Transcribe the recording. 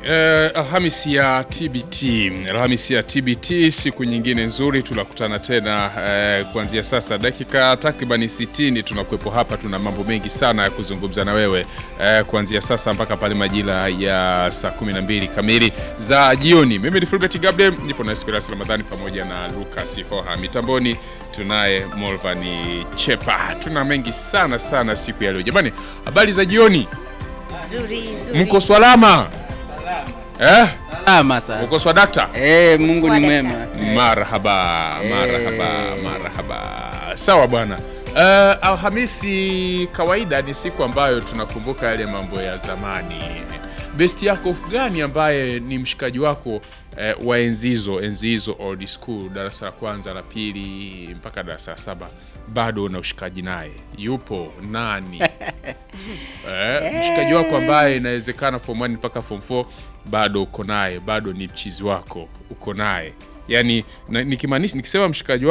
Eh, Alhamisi ya TBT, Alhamisi ya TBT, siku nyingine nzuri, tunakutana tena eh, kuanzia sasa dakika takriban 60 tunakuwepo hapa. Tuna mambo mengi sana ya kuzungumza na wewe eh, kuanzia sasa mpaka pale majira ya saa 12 kamili za jioni. Mimi ni Fulbert Gabriel, nipo na Esperance Ramadhani pamoja na Lucas Hoha. Mitamboni tunaye Molvani Chepa. Tuna mengi sana sana siku ya leo. Jamani, habari za jioni, Nzuri, nzuri. mko swalama eh? Salama sana. Uko swadakta? Eh, Mungu ni Swadakta. mwema. Marhaba, marhaba, marhaba. Sawa bwana. Uh, Alhamisi kawaida ni siku ambayo tunakumbuka yale mambo ya zamani. Besti yako gani ambaye ni mshikaji wako eh, wa enzizo enzizo old school, darasa la kwanza la pili mpaka darasa la saba, bado una ushikaji naye? Yupo nani? eh, mshikaji wako ambaye inawezekana form 1 mpaka form 4 bado uko naye, bado ni mchizi wako, uko naye yani, na- nikimaanisha nikisema mshikaji